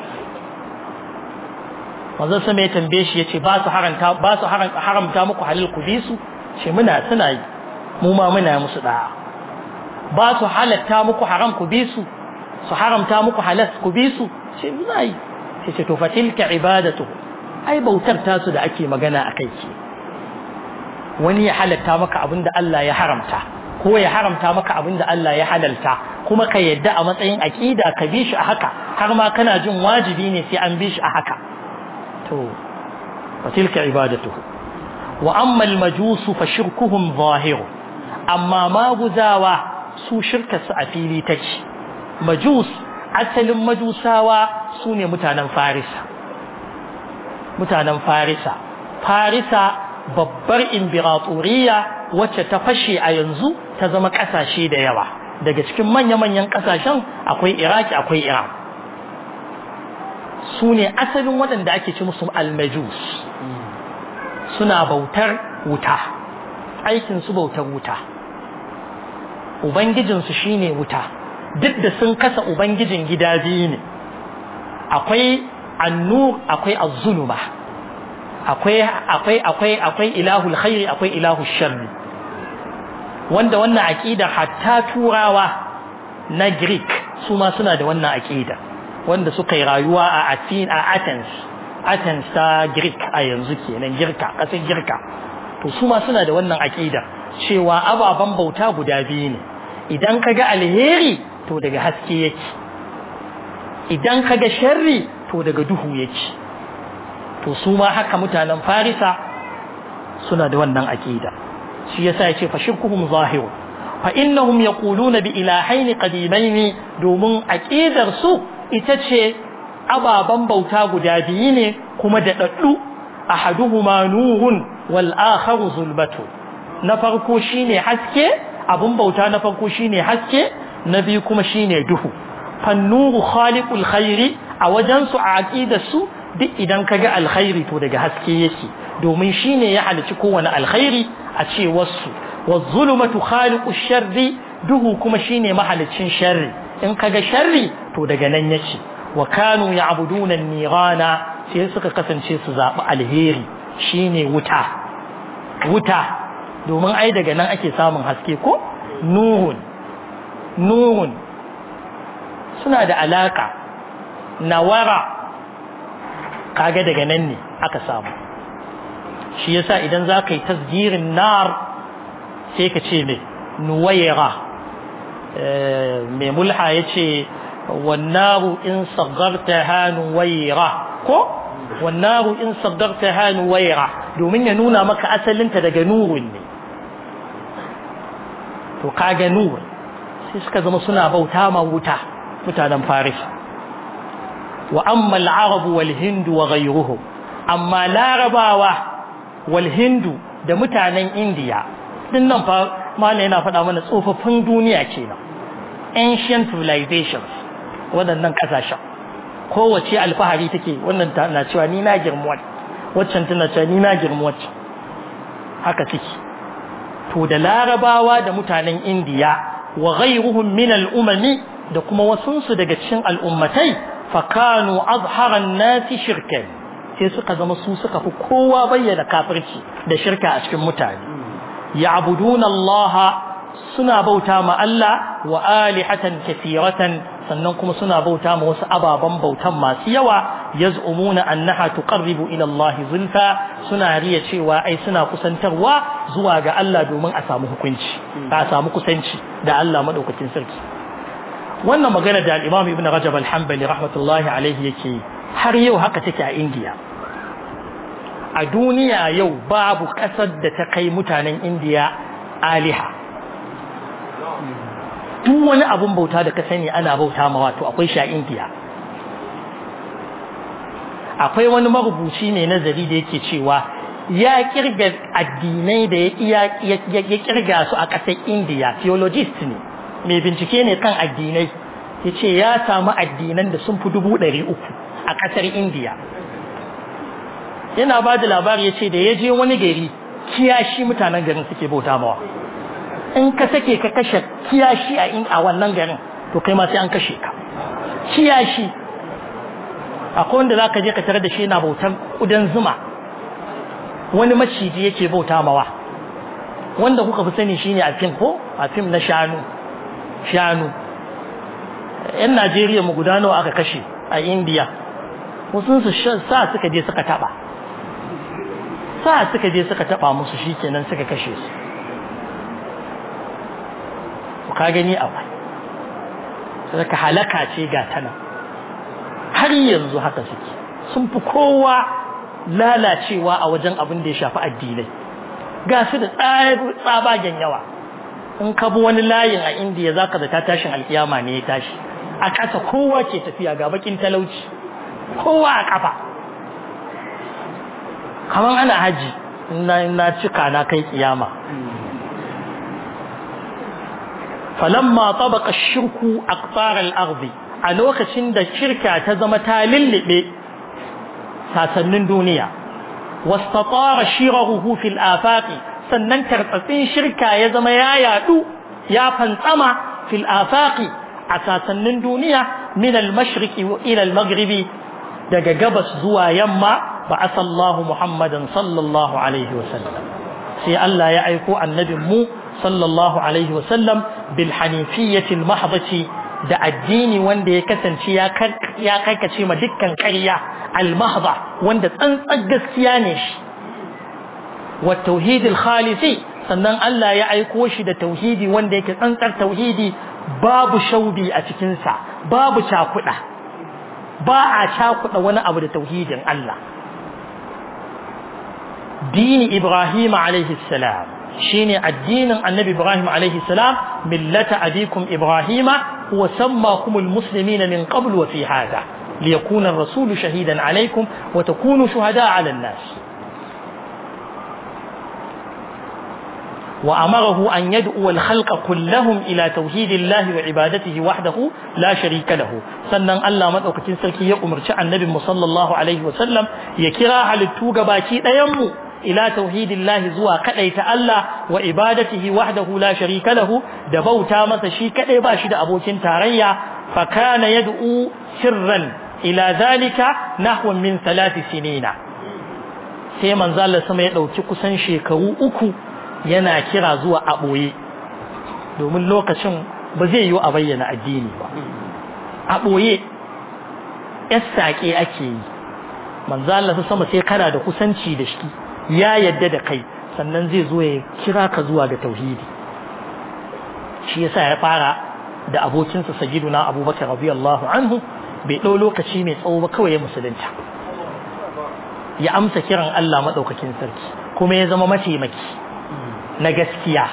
manzon sama ya tambaye shi yace ba su haranta ba su haramta muku halal ku bi su ce muna suna yi mu ma muna musu da'a ba su halatta muku haram ku bi su su haramta muku halal ku bi su ce muna yi sai ce to fatilka ibadatu ai bautar tasu da ake magana a kai ce wani ya halatta maka abin da Allah ya haramta ko ya haramta maka abin da Allah ya halalta kuma ka yadda a matsayin aqida ka bi shi a haka har ma kana jin wajibi ne sai an bi shi a haka to wa tilka ibadatuhu wa amma al-majus fa shirkuhum zahir amma maguzawa su shirka su a fili take majus asalin majusawa su ne mutanen farisa mutanen farisa farisa babbar imbiratoriya wacce ta fashe a yanzu ta zama kasashe da yawa daga cikin manya-manyan kasashen akwai iraki akwai iran su ne asalin waɗanda ake ci musu almajus suna bautar wuta aikinsu bautar wuta ubangijinsu shine wuta duk da sun kasa ubangijin gida biyu ne akwai annur akwai az-zuluma akwai akwai akwai akwai ilahul khairi akwai ilahul sharri wanda wannan aqida hatta turawa na greek su ma suna da wannan aqida wanda suka yi rayuwa a Athens a Athens Athens ta Greek a yanzu kenan girka kasar girka to su ma suna da wannan aqida cewa ababan bauta guda biyu ne idan kaga alheri to daga haske yake idan kaga sharri to daga duhu yake to su ma haka mutanen farisa suna da wannan aqida shi yasa yace fa shirkuhum zahirun fa innahum yaquluna bi ilahaini qadimaini domin aqidar su ita ce ababan bauta guda biyu ne kuma da daddu ahaduhuma nurun wal akharu zulmatu na farko shine haske abun bauta na farko shine haske na biyu kuma shine duhu fannuru khaliqul khairi a wajen su a aqidar su duk idan kaga alkhairi to daga haske yake domin shine ya halici kowane alkhairi a ce wasu wazzulumatu khaliqush sharri duhu kuma shine mahalicin sharri in kaga sharri to daga nan yake wa kanu ya'buduna an-nirana sai suka kasance su zabi alheri shine wuta wuta domin ai daga nan ake samun haske ko nurun nurun suna da alaka nawara kaga daga nan ne aka samu shi yasa idan za ka yi tasgirin nar sai ka ce mai nuwaira mai mulha ya ce wannaru in sagarta ha nuwaira ko wannaru in sagarta ha nuwaira domin ya nuna maka asalinta daga nurun ne to kaga nur sai suka zama suna bauta ma wuta mutanen faris wa amma al-arab wal hind wa ghayruhum amma larabawa wal hindu da mutanen indiya din nan fa mala yana faɗa mana tsofaffin duniya kenan ancient civilizations waɗannan ƙasashen kowace alfahari take wannan na cewa ni na girma waccan tana cewa ni na girma waccan haka suke to da larabawa da mutanen indiya wa ghayruhum min al-umami da kuma wasunsu daga cikin al'ummatai fakanu azharan nasi shirkan sai suka zama su suka fi kowa bayyana kafirci da shirka a cikin mutane ya'buduna Allah suna bauta ma Allah wa alihatan kathiratan sannan kuma suna bauta ma wasu ababan bautan masu yawa yaz'umuna annaha tuqarribu ila Allah zulfa suna riya cewa ai suna kusantarwa zuwa ga Allah domin a samu hukunci a samu kusanci da Allah madaukakin sarki wannan magana da al-Imam Ibn Rajab al-Hanbali rahmatullahi alaihi yake har yau haka take a India a duniya yau babu kasar da ta kai mutanen India aliha duk wani abun bauta da ka sani ana bauta ma wato akwai shi a India akwai wani marubuci mai nazari da yake cewa ya kirga addinai da ya kirga su a ƙasar India theologist ne mai bincike ne kan addinai ya ce ya samu addinan da sun fi dubu ɗari uku a ƙasar indiya yana ba da labari ya ce da ya je wani gari kiyashi mutanen garin suke bauta mawa in ka sake ka kashe kiyashi a wannan garin to kai ma sai an kashe ka kiyashi akwai wanda za ka je ka tare da shi yana bautar ƙudan zuma wani maciji yake bauta mawa wanda kuka fi sani shine a fim ko a fim na shanu shanu yan Najeriya mu guda nawa aka kashe a India wasu su sa suka je suka taba sa suka je suka taba musu shikenan suka kashe su ka gani akwai saka halaka ce ga tana har yanzu haka suke sun fi kowa lalacewa a wajen abin da ya shafi addinai ga su da tsabagen yawa in ka bi wani layin a indiya za ka zata tashin alkiyama ne ya tashi a ƙasa kowa ke tafiya ga bakin talauci kowa a ƙafa kamar ana haji na cika na kai kiyama falamma tabaqa shirku aqtar al-ardi a lokacin da shirka ta zama ta lullube sasannin duniya wastatara shirahu fil afaqi sannan tartsatsin shirka ya zama ya yadu ya fantsama fil afaqi a sasannin duniya min al-mashriqi ila al-maghribi daga gabas zuwa yamma ba'atha Allahu Muhammadan sallallahu alaihi wasallam sai Allah ya aiko annabin mu sallallahu alaihi wasallam bil hanifiyyatil mahdati da addini wanda ya kasance ya ya karkace ma dukkan ƙarya al mahda wanda tsantsar gaskiya ne shi wa tauhidil khalisi sannan Allah ya aiko shi da tauhidi wanda yake tsantsar tauhidi babu shaubi a cikin sa babu cakuda ba a cakuda wani abu da tauhidin Allah dini Ibrahim alaihi salam shine addinin annabi Ibrahim alaihi salam millata abikum Ibrahima huwa sammakum almuslimina min qabl wa fi hada liyakuna ar-rasul shahidan alaykum wa takunu shuhada 'ala an-nas وأمره أن يدعو الخلق كلهم إلى توحيد الله وعبادته وحده لا شريك له سنن الله مدوكتين سلكي يأمر النبي صلى الله عليه وسلم يكرا على التوغ باكي ديمو إلى توحيد الله زوا كديت الله وعبادته وحده لا شريك له دبوتا masa shi kadai ba shi da abokin tarayya fa kana yad'u sirran ila zalika nahwan min thalath sinina sai manzo Allah sama ya dauki kusan shekaru uku yana kira zuwa a boye domin lokacin ba zai yi a bayyana addini ba a boye yassake ake yi manzo Allah sama sai kana da kusanci da shi ya yadda da kai sannan zai zo ya kira ka zuwa ga tauhidi shi yasa ya fara da abokinsa sayyiduna abubakar radiyallahu anhu bai ɗau lokaci mai tsawo ba kawai ya musulunta ya amsa kiran Allah maɗaukakin sarki kuma ya zama mataimaki na gaskiya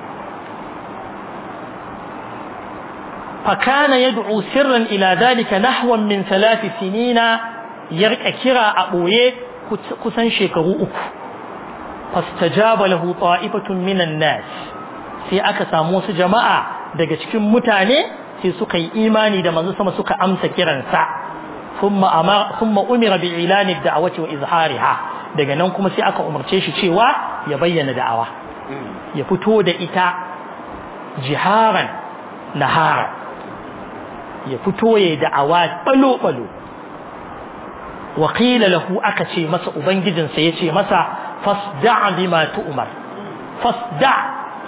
فكان يدعو سرا إلى ذلك نحو من ثلاث سنين يرك كرا أبويه كسن شكرو أكو فاستجاب له طائفة من الناس sai aka samu wasu jama'a daga cikin mutane sai suka yi imani da manzo sama suka amsa kiransa thumma amara thumma umira bi ilani da'wati wa izhariha daga nan kuma sai aka umarce shi cewa ya bayyana da'awa ya fito da ita jiharan nahara ya fito ya da'awa balo balo wa qila lahu aka ce masa ubangijinsa yace masa fasda' bima tu'mar fasda'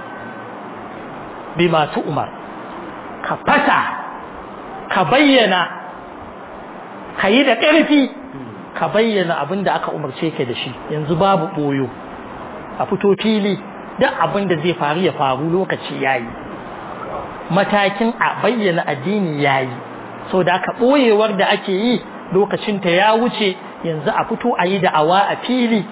bima tu'mar ka fata ka bayyana ka yi da ƙarfi ka bayyana abin da aka umarce ka da shi yanzu babu ɓoyo a fito fili duk abin da zai faru ya faru lokaci yayi matakin a bayyana addini yayi so da aka ɓoyewar da ake yi lokacinta ya wuce yanzu a fito a yi da'awa a fili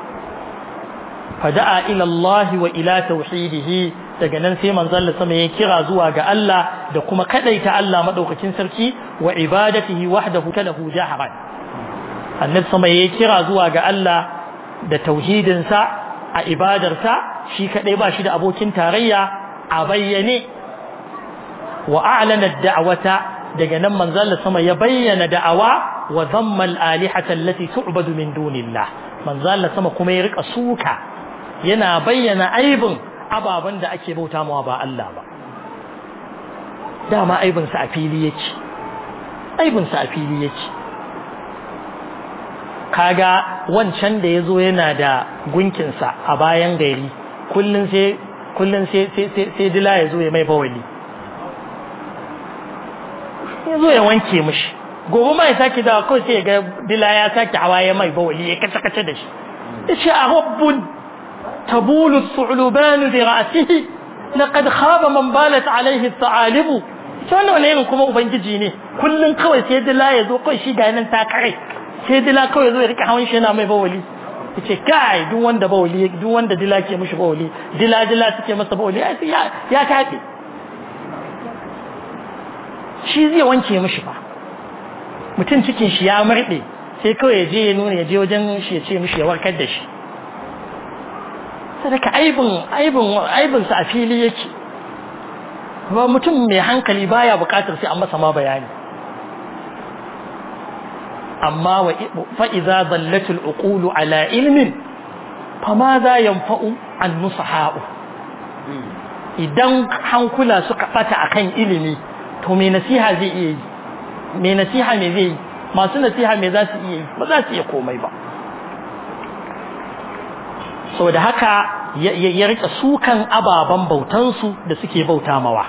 fada'a ila Allah wa ila tauhidihi daga nan sai manzon Allah sama ya kira zuwa ga Allah da kuma kadaita Allah madaukakin sarki wa ibadatihi wahdahu talahu jaharan annabi sama ya kira zuwa ga Allah da tauhidin sa a ibadarsa shi kadai ba shi da abokin tarayya a bayyane wa a'lana ad-da'wata daga nan manzon Allah sama ya bayyana da'awa wa dhamma al-alihata allati tu'badu min dunillah manzon Allah sama kuma ya rika suka yana bayyana aibin ababen da ake bauta mawa ba Allah ba dama aibinsa a fili yake aibinsa a fili yake kaga wancan da ya zo yana da gunkinsa a bayan gari kullum sai kullum sai sai dila ya zo ya mai bawali ya zo ya wanke mishi gobe ma ya sake dawa kawai sai ya ga dila ya sake hawa ya mai bawali ya kace kace da shi ya ce a rabbun تبول الثعلبان برأسه laqad khaba man balat alaihi ta'alibu to wannan wani irin kuma ubangiji ne kullun kawai sai dila ya zo kawai shi ga nan ta kare sai dila kawai zo ya rika hawan shi yana mai bawali yace kai duk wanda bawali duk wanda dila ke mishi bawali dila dila suke masa bawali ai ya ya tafi shi zai wanke mishi ba mutum cikin shi ya murɗe sai kawai ya je ya nuna ya je wajen shi ya ce mishi ya warkar da shi sadaka aibin aibin aibin sa a fili yake ba mutum mai hankali baya bukatar sai an masa ma bayani amma wa fa idza dallatul uqulu ala ilmin fama za yanfa'u an nusaha'u idan hankula suka bata akan ilimi to me nasiha zai iya yi me nasiha me zai yi masu nasiha me za su iya yi ba za su iya komai ba saboda haka ya rika sukan ababen bautansu da suke bauta mawa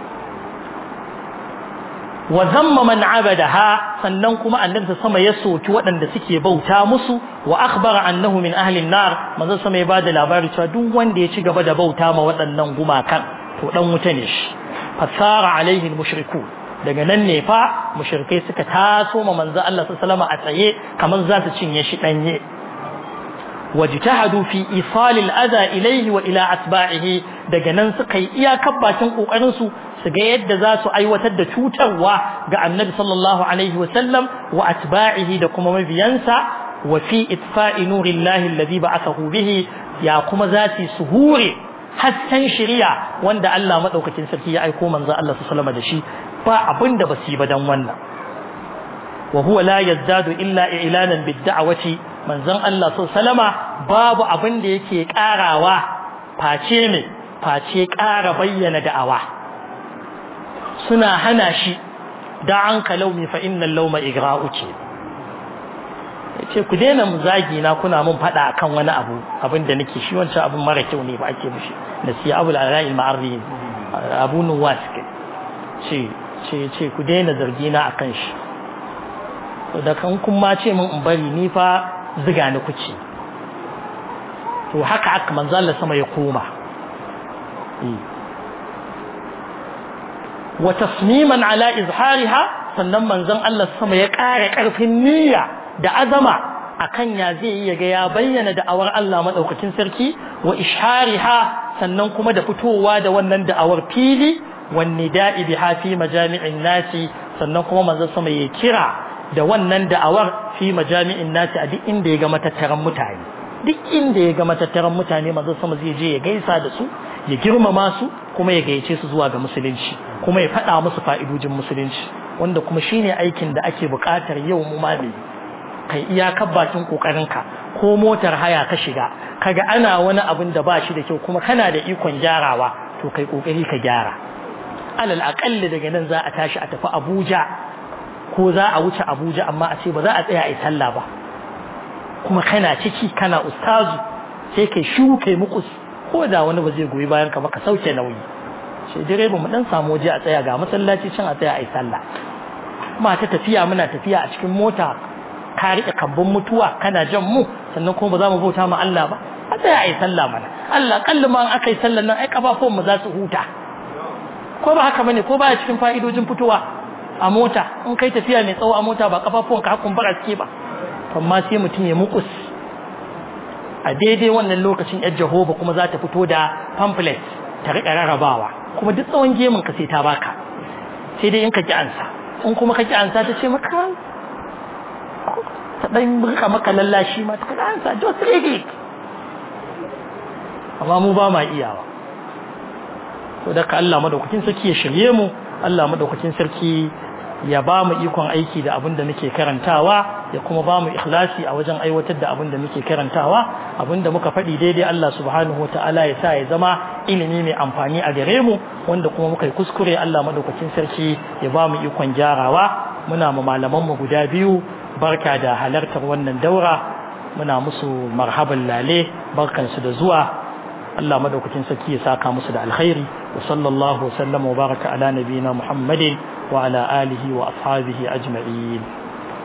wa zamma man abadaha sannan kuma annabi sama ya soki waɗanda suke bauta musu wa akhbara annahu min ahli an-nar manzon sama ya bada labari cewa duk wanda ya ci gaba da bauta ma waɗannan gumakan to dan wuta ne shi fasara alaihi al-mushriku daga nan ne fa mushrikai suka taso ma manzon Allah sallallahu alaihi wasallam a tsaye kamar za su cinye shi danye wajtahadu fi isal al-adha ilayhi wa ila atba'ihi daga nan suka yi iyakar bakin kokarin su su ga yadda za su aiwatar da cutarwa ga annabi sallallahu alaihi wa sallam wa atba'ihi da kuma mabiyansa wa fi itfa'i nurillahi alladhi ba'athahu bihi ya kuma za su hure hasken shari'a wanda Allah madaukakin sarki ya aiko manzo Allah sallallahu alaihi da shi ba abinda basu yi ba dan wannan wa huwa la yazdadu illa i'lanan bid-da'wati manzon Allah sallama babu abin da yake karawa face ne face kara bayyana da'awa suna hana shi da an kalaumi fa innal lawma igra'u ce yace ku daina mu zagi na kuna mun fada akan wani abu abin da nake shi wancan abin mara kyau ne ba ake mishi nasiya abul ara'il ma'arri abu nuwas ce ce ce ku daina zargi na akan shi da kan kun ma ce min in bari ni fa ziga ni kuke to haka haka manzo Allah sama ya koma wa tasmiman ala izhariha sannan manzon Allah sama ya ƙara ƙarfin niyya da azama akan ya zai iya ga ya bayyana da'awar Allah madaukakin sarki wa ishariha sannan kuma da fitowa da wannan da'awar fili wan nida'i biha fi majami'in nasi sannan kuma manzon sama ya kira da wannan da'awar fi majami'in nasi a duk inda ya ga matattaran mutane duk inda ya ga matattaran mutane manzo sama zai je ya gaisa da su ya girmama su kuma ya gayyace su zuwa ga musulunci kuma ya faɗa musu fa'idojin musulunci wanda kuma shine aikin da ake buƙatar yau mu ma ne kai iyakar bakin kokarinka ko motar haya ka shiga kaga ana wani abin da ba shi da kyau kuma kana da ikon gyarawa to kai kokari ka gyara alal aqalli daga nan za a tashi a tafi Abuja ko za a wuce Abuja amma a ce ba za a tsaya a yi sallah ba kuma kana ciki kana ustazu sai kai shu kai mukus ko da wani ba zai goyi bayan ka ba ka sauke nauyi sai direba mu dan samu waje a tsaya ga masallaci can a tsaya a yi sallah kuma ta tafiya muna tafiya a cikin mota ka riƙe kambun mutuwa kana jan mu sannan kuma ba za mu bauta ma Allah ba a tsaya a yi sallah mana Allah kalli ma aka yi sallah nan ai kafafun mu za su huta ko ba haka bane ko ba cikin fa'idojin fitowa a mota in kai tafiya mai tsawo a mota ba kafafuwan ka hakun bara suke ba amma sai mutum ya mukus a daidai wannan lokacin yar Jehova kuma za ta fito da pamphlet ta rika rarrabawa kuma duk tsawon gemun ka sai ta baka sai dai in ka ki ansa in kuma ka ki ansa ta ce maka ta dan rika maka lallashi ma ta ansa just read it amma mu ba ma iyawa to da ka Allah madaukakin sarki ya shirye mu Allah madaukakin sarki ya ba mu ikon aiki da abin da muke karantawa ya kuma ba mu ikhlasi a wajen aiwatar da abin da muke karantawa abin da muka faɗi daidai Allah subhanahu wa ta'ala ya sa ya zama ilimi mai amfani a gare mu wanda kuma muka yi kuskure Allah madaukakin sarki ya ba mu ikon gyarawa muna ma malaman mu guda biyu barka da halartar wannan daura muna musu marhaban lale barkansu da zuwa Allah madaukakin sarki ya saka musu da alkhairi wa sallallahu wa sallama wa baraka ala nabiyina Muhammadin wa ala alihi wa ashabihi ajma'in